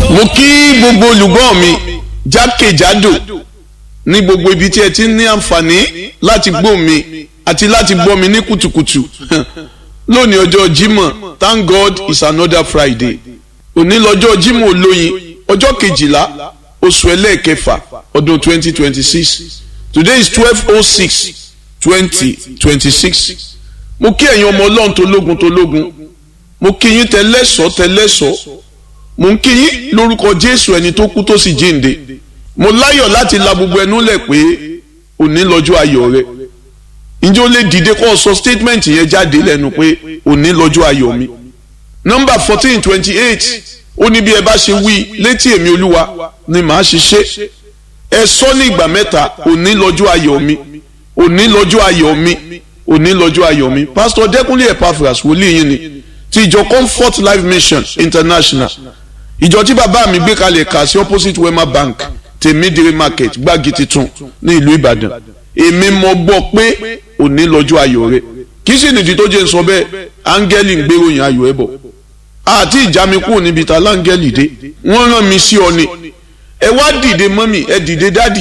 mo kí gbogbo olùgbọ́ mi jákèjádò ní gbogbo ibi tí ẹ ti ní àǹfààní láti gbọ́ mi àti láti gbọ́ mi ní kùtùkùtù lónìí ọjọ́ Jímọ̀ thank God it's another Friday òní lọ́jọ́ Jímọ̀ olóyin ọjọ́ kejìlá oṣù ẹlẹ́ẹ̀kẹfà ọdún twenty twenty six today is twelve oh six twenty twenty six mo kí ẹ̀yin ọmọ ọlọ́run tó lógun tó lógun mo kí yín tẹlẹ́sọ̀ tẹlẹ́sọ̀ mo ń kí yín lórúkọ Jésù ẹni tó kú tó sì jíǹde mo láyọ̀ láti la gbogbo ẹnu lẹ̀ pé òní lọ́jọ́ ayọ̀ rẹ ǹjẹ́ ó lè dìde kó o sọ statement yẹn jáde lẹ́nu pé òní lọ́jọ́ ayọ̀ mi nọ́mbà fourteen twenty eight ó ní bí ẹ bá ṣe wí létí èmi olúwa ni màá ṣe ṣe ẹ sọ ní ìgbà mẹ́ta òní lọ́jọ́ ayọ̀ mi òní lọ́jọ́ ayọ̀ mi òní lọ́jọ́ ayọ̀ mi pásítọ̀ dẹ́kunlé epaphras wòlíì yín ni ti ìjọ comfort life mission international ìjọ tí bàbá mi gbé kalẹ̀ kà sí opposite wema bank tèmídìrí market gbági titun ní ìlú ìbàdàn èmi mọ̀ gbọ́ pé òní lọ́jọ́ ayọ̀ rẹ kì í sì nìdí tó jẹ́ sọ bẹ́ẹ̀ áńgẹ́lì ń gbéròyìn ayọ̀ ẹ̀ bọ̀ àti ìjà mi kúrò níbi ta láńgẹ́lì dé wọ́n rán mi sí ọ ni ẹ wá dìde mọ́mì ẹ dìde dádì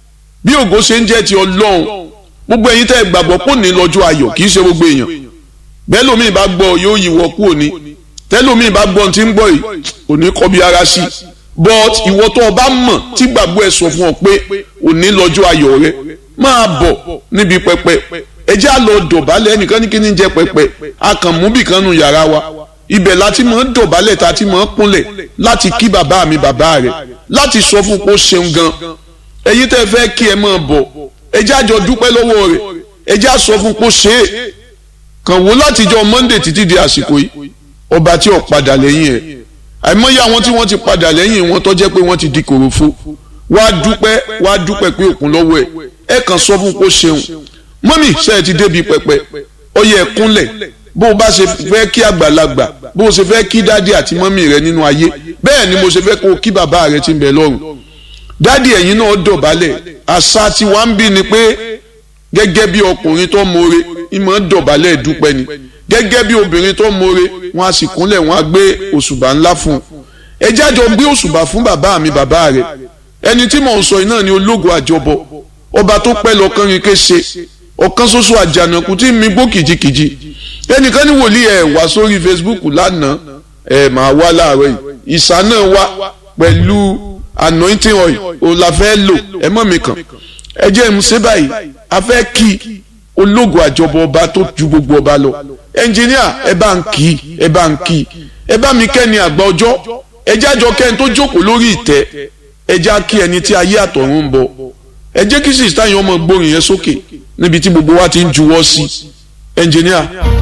bí ògo ṣe ń jẹ́ ti ọlọ́run gbogbo ẹ̀yin tẹ́ ẹ gbàgbọ́ pò ní lọ́jọ́ ayọ̀ kì í ṣe gbogbo èèyàn bẹ́ẹ̀ lómi bá gbọ́ yóò yíwọ́ kú òní tẹ́lómi bá gbọ́ tí ń gbọ́ yìí òní kọ́ bí ara sí but ìwọ tó o bá mọ̀ tí gbàgbọ́ ẹ sọ fún ọ pé òní lọ́jọ́ ayọ̀ rẹ máa bọ̀ níbi pẹpẹ ẹ já lọ dọ̀bálẹ̀ ẹnìkan ní kí ni jẹ́ pẹpẹ akànmúbì kan nù yàrá wa ibẹ̀ láti mọ̀ ń dọ̀bálẹ̀ tá a ti mọ̀ ń kúnlẹ̀ láti kí bàbá mi bàbá rẹ̀ láti sọ fún kó ṣeun gan ẹ̀yin tẹ́ fẹ́ kí ẹ máa bọ̀ ẹ já jọ dúpẹ́ lọ́wọ́ rẹ̀ ẹ já sọ fún kó ṣe é kàn wò látijọ́ Monday títí di àsìkò yìí ọba tí ò padà lẹ́yìn ẹ̀ àìmọye àwọn tí wọ́n ti padà lẹ́yìn wọn tó jẹ́ pé wọ́n ti di kòròfo wá dúpẹ́ wá dúpẹ́ pé òkun lọ́wọ́ ẹ̀ ẹ kàn sọ fún kó ṣeun mọ́mì ṣe é ti débi pẹpẹ ó yẹ kúnlẹ̀ bó o bá ṣe fẹ́ kí àgbàlagbà bó o ṣe fẹ́ kí dádì àti mọ́mì rẹ nínú ayé bẹ́ẹ̀ ni mo ṣe fẹ́ kó o kí bàbá rẹ ti ń bẹ lọ́run dádì ẹ̀yin náà dọ̀bálẹ̀ àṣà tí wàá ń bí ni pé gẹ́gẹ́ bí ọkùnrin tó mọ̀ọ́re ìmọ̀ dọ̀bálẹ̀ dúpẹ́ ni gẹ́gẹ́ bí obìnrin tó mọ̀ọ́re wọn a sì kúnlẹ̀ wọn a gbé òṣùbà ńlá fún un ẹ jájọ gbé òṣùbà fún bàbá mi bàbá rẹ ẹni tí mò ń sọ iná ni ológun àjọbọ ọba tó pẹ́ lọ́kànrin kése ọ̀kan ṣoṣo àjànàkú tí mi gbó kìjikìji ẹnìkan ní wòlíì ẹ̀ wá sórí Facebook lánàá ẹ̀ máa wá láàárọ̀ yìí ìsà náà wá pẹ̀lú anointing oil òun la fẹ́ lò ẹ mọ̀ mi kàn ẹ jẹ́ ń ṣe báyìí a fẹ́ kí ológun àjọbọ ọba tó ju gbogbo ọba lọ ẹnjìníà ẹ bá ń kí ẹ bá ń kí ẹ bá mi kẹ́ni àgbà ọjọ́ ẹ jájọ kẹ́ni tó jókòó lórí ìtẹ́ ẹ já kí ẹni tí ayé àtọ̀run ń bọ̀ ẹ jẹ́ kí sísítà yẹn ọmọ gbórin yẹn sókè níbi tí gbogbo wa ti ń juwọ́ sí ẹnjìníà.